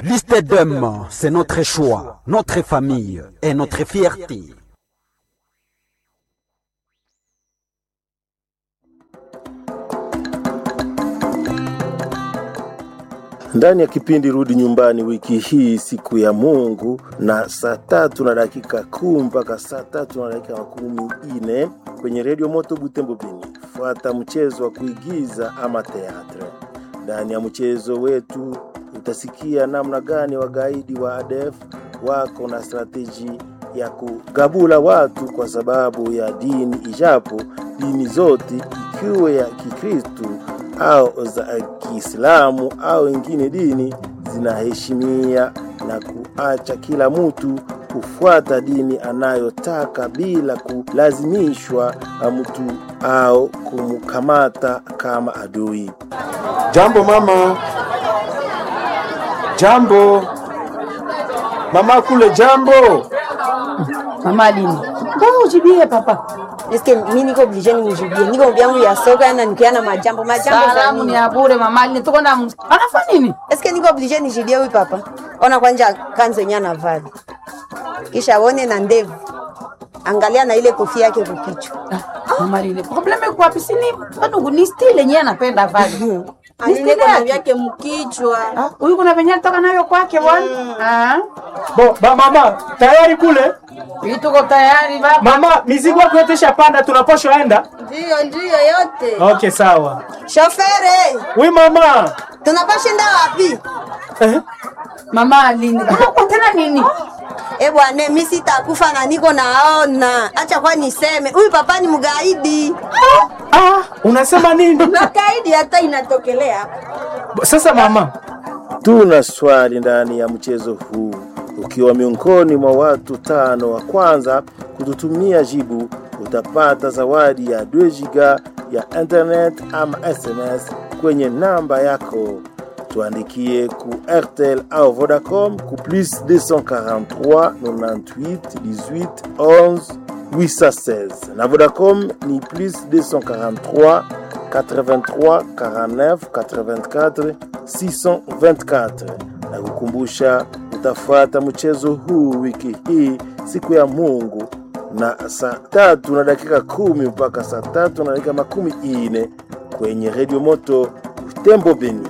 Liste d'hommes, c'est notre choix, notre famille et notre fierté. ndani ya kipindi Rudi Nyumbani wiki hii, siku ya Mungu, na saa tatu na dakika kumi mpaka saa tatu na dakika makumi ine kwenye redio Moto Butembo Beni. Fuata mchezo wa kuigiza ama teatre. Ndani ya mchezo wetu utasikia namna gani wagaidi wa ADF wako na strateji ya kugabula watu kwa sababu ya dini, ijapo dini zote ikiwe ya Kikristu au za Kiislamu au ingine dini zinaheshimia na kuacha kila mtu kufuata dini anayotaka bila kulazimishwa na mtu au kumkamata kama adui. Jambo mama. Jambo mama kule, jambo Mama Aline. Mbona ujibie papa? Eske mimi niko oblige nimjibie. Niko vyangu ya soka yana nikia na majambo majambo za Salamu ni nini? ya bure mama Aline. Tuko na mus- anafanya nini? Eske niko oblige nijibie huyu papa? Ona kwanja kanzo yenyewe anavaa. Kisha aone na ndevu. Angalia na ile kofia yake kukichwa. Ah, Mama Aline. Probleme iko wapi? Si ni bado ni style yenyewe anapenda vali. Ni Aline style kuna yake. vyake mkichwa. Ah, Huyu kuna venye alitoka nayo kwake bwana. Ah. bo ba mama tayari kule Hii tuko tayari baba. mama, mizigo yako yote ishapanda, tunapaswa enda. Ndio ndio yote. Okay, sawa. Shofere, Oui mama. tunapashinda wapi? Eh? Mama Aline. Kama kwa tena nini? Eh bwana, mimi sitakufa na niko naona. Acha kwa niseme, huyu papa ni mgaidi. Ah, unasema nini? Na kaidi hata inatokelea. Sasa mama, Tuna swali ndani ya mchezo huu. Ukiwa miongoni mwa watu tano wa kwanza kututumia jibu, utapata zawadi ya 2 giga ya internet ama SMS kwenye namba yako. Tuandikie ku RTL au Vodacom ku plus 243 98 18 11 816 na Vodacom ni plus 243 83 49 84 624 na kukumbusha utafuata mchezo huu wiki hii siku ya Mungu na saa tatu na dakika kumi mpaka saa tatu na dakika makumi ine kwenye redio moto Tembo Beni.